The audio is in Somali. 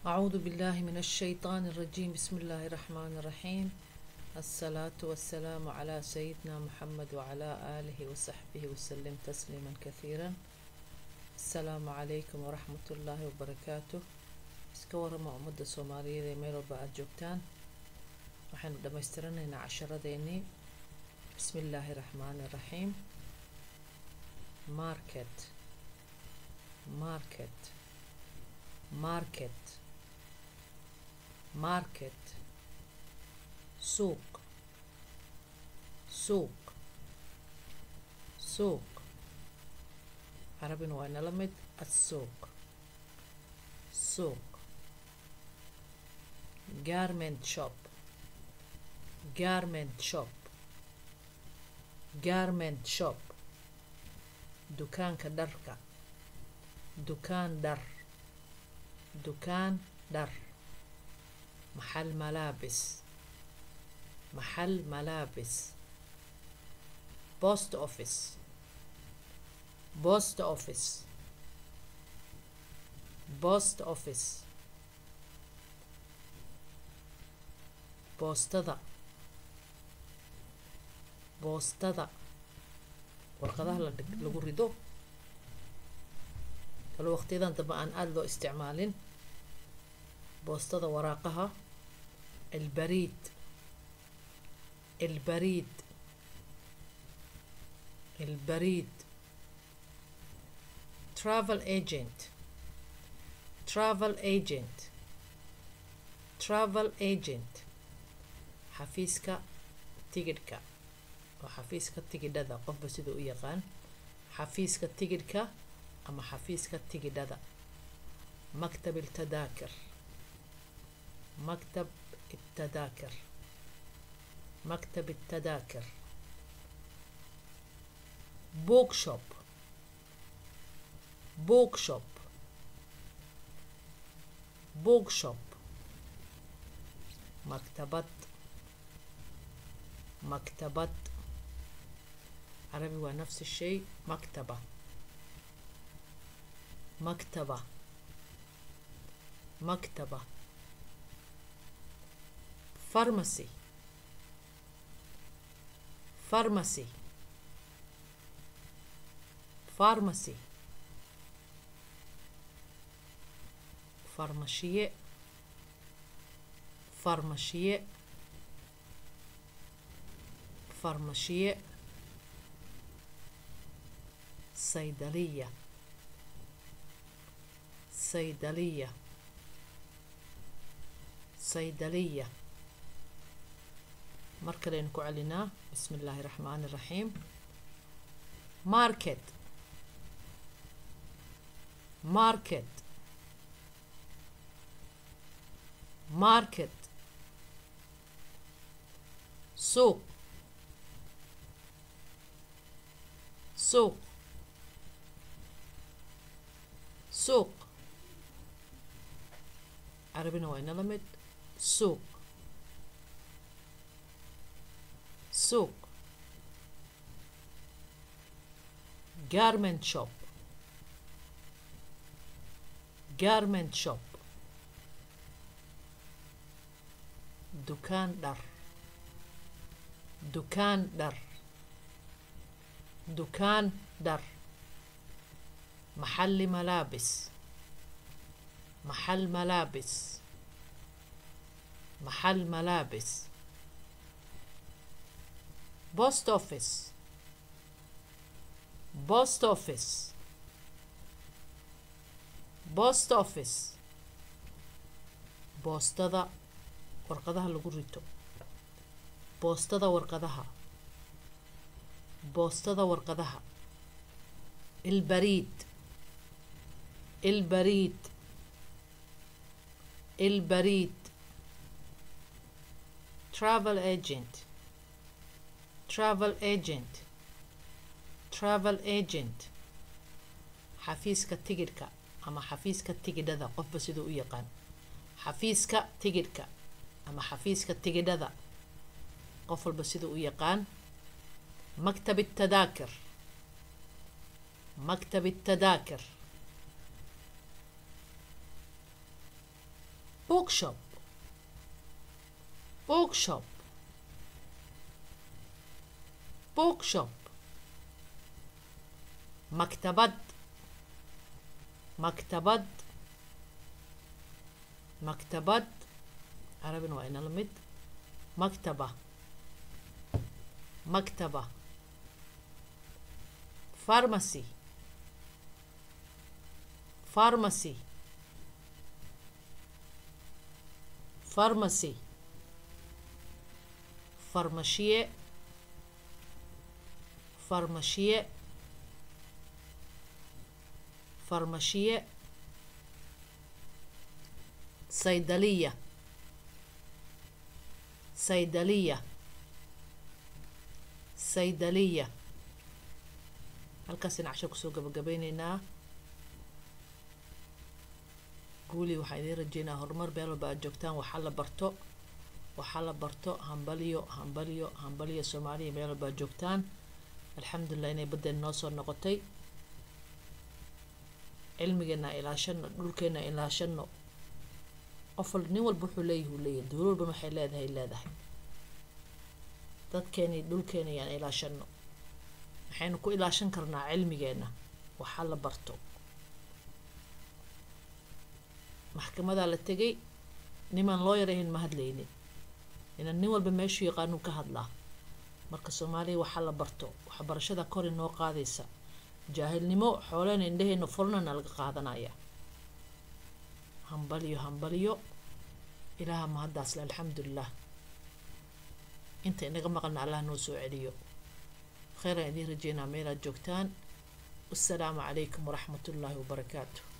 أعوذ بالله من الشيطان الرجيم بسم الله الرحمن الرحيم الصلاة والسلام على سيدنا محمد وعلى آله وصحبه وسلم تسليما كثيرا السلام عليكم ورحمة الله وبركاته iska warama ummadda soomaaliyeed ee meel walba aada joogtaan waxaynu dhammaystiranaynaa casharadeenii bismi illaahi raxmaani raxiim market market market market suuq suuq suuq carabina waa inala mid assuuq suuq garment shop garment shop garment shop dukaanka dharka dukaan dhar dukaan dhar maxal malaabis maxal malaabis post office post office post office boostada boostada warqadaha la lagu rido kalo waqtiyadan dambe aan aada loo isticmaalin boostada waraaqaha albariid albariid albariid travel agent travel agent travel agent xafiiska tigidhka oo xafiiska tigidhada qofba siduu u yaqaan xafiiska tigidhka ama xafiiska tigidhada maktab iltadaakir maktab التذاكر مكتب التذاكر بوك شوب بوك شوب بوك شوب مكتبة مكتبة عربي هو نفس الشيء مكتبة مكتبة مكتبة فارماسي فارماسي فارماسي farmashiye farmashiye farmashiye saydaliya saydaliya saydaliya mar kaleynu ku celinaa bismi illaahi raxmaani raxiim market market market suuq suuq suuq carabina waa inala mid suuq suuq garment shop garment shop dukaan dhar dukaan dhar dukaan dhar maxalli malaabis maxal malaabis maxal malaabis post office post office post office boostada warqadaha lagu rito boostada warqadaha boostada warqadaha ilbariid ilbariid ilbariid travel agent travel agent travel agent xafiiska tigidhka ama xafiiska tigidhada qofba siduu u yaqaan xafiiska tigidhka ama xafiiska tigidhada qof walba siduu u yaqaan maktab التذاكر مكتب التذاكر bookshop bookshop bookshop maktabad maktabad maktabad carabina waa inala mid maktaba maktaba pharmacy pharmacy pharmacy farmashiye farmashiye farmashiye saydaliya saydaliya saydaliya halkaasina cashar kusoo gabagabeyneynaa guuli waxaa idiin rajeynaa horumar meel walba aad joogtaan waxaa la barto waxaa la barto hambalyo hambalyo hambalyo soomaaliya meel walba aad joogtaan alxamdulilah inay baddeen noo soo noqotay cilmigeena ilaashano dhulkeena ilaashano qof wal nin walba wuxuu leeyahy uu leeyahay dowla walbana waxay leedahay leedahay dadkeeni dhulkeena yaan ilaashano waxaynu ku ilaashan karnaa cilmigeena waxaa la barto maxkamadaa la tegay nimaan loo yarahayn ma hadlaynin inaan nin walba meeshuu yaqaanuu ka hadlaa marka soomaaliya waxaa la barto waxbarashada kor inoo qaadaysa jaahilnimo xooleena indhaheena furnana laga qaadanaya hambalyo hambalyo ilaaha mahaddaasle alxamdulilah inta inaga maqalna allah noo soo celiyo kheyraan idiin rajeynaa meelaad joogtaan wasalaamu calaykum waraxmat ullaahi wabarakaatu